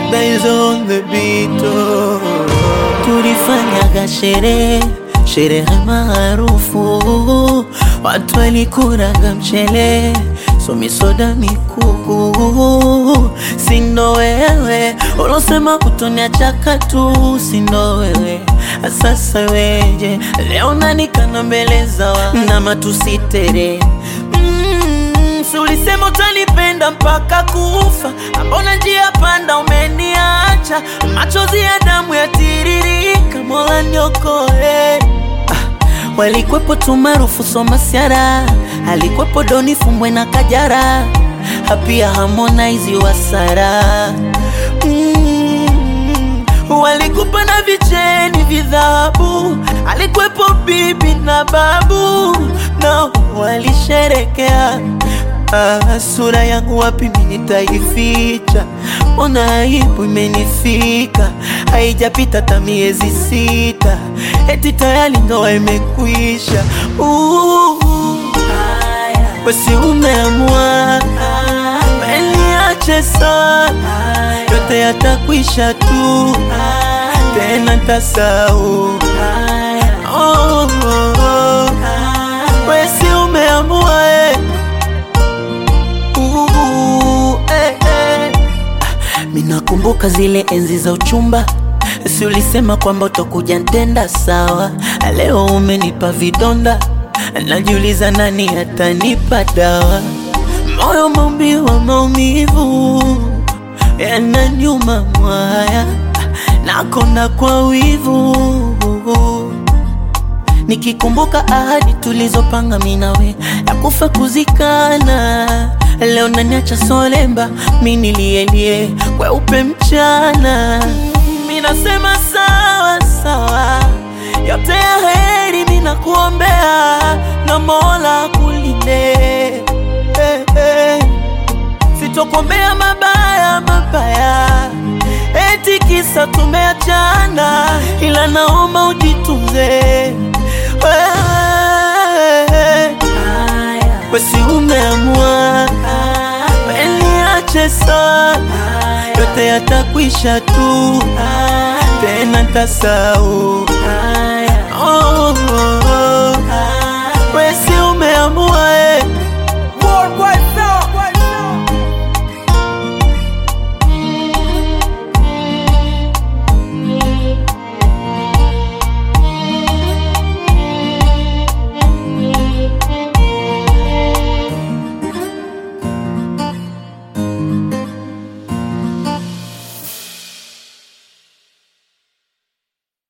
Guys on the beat oh. tulifanyaga sherehe sherehe maarufu, watu walikuraga mchele somisoda mikuku, sindo wewe ulosema utoniachaka tu, sindo wewe sasa weje leo nanikana mbele za wa na matusitere mm, si ulisema utanipenda mpaka kufa, ambona njia panda umeniacha, machozi ya damu yatiririka, Mola niokoe. Ah, walikwepo tu maarufu Somasiara, alikwepo Doni Fumbwe na Kajara, hapia Harmonize Wasara mm, walikupa na vicheni vidhabu, alikwepo bibi na babu, na walisherekea Ah, sura yangu wapi mimi nitaificha? Ona aibu imenifika, haijapita hata miezi sita, eti tayari ndoa imekwisha. Uh, Wesi umeamua weniache sana, yote yatakwisha tu, tena ntasau. Oh, oh, oh. Wesi umeamua eh. Uh, eh, eh. Minakumbuka zile enzi za uchumba, si ulisema kwamba utakuja ntenda sawa. Leo umenipa vidonda, najiuliza nani atanipa dawa. Moyo maumbiwa maumivu, yananyuma mwaya, nakonda kwa wivu Nikikumbuka ahadi tulizopanga minawe ya kufa kuzikana, leo naniacha solemba, mi nilielie kweupe mchana. Minasema sawa sawa, yote ya heri minakuombea, na Mola kulinde eh, eh. Sitokuombea mabaya mabaya, eti kisa tumeachana, ila naomba ujitunze wewe. Wesi umeamua weniache sana, yote yatakwisha tu, tena ntasau. Oh, oh, oh. Wesi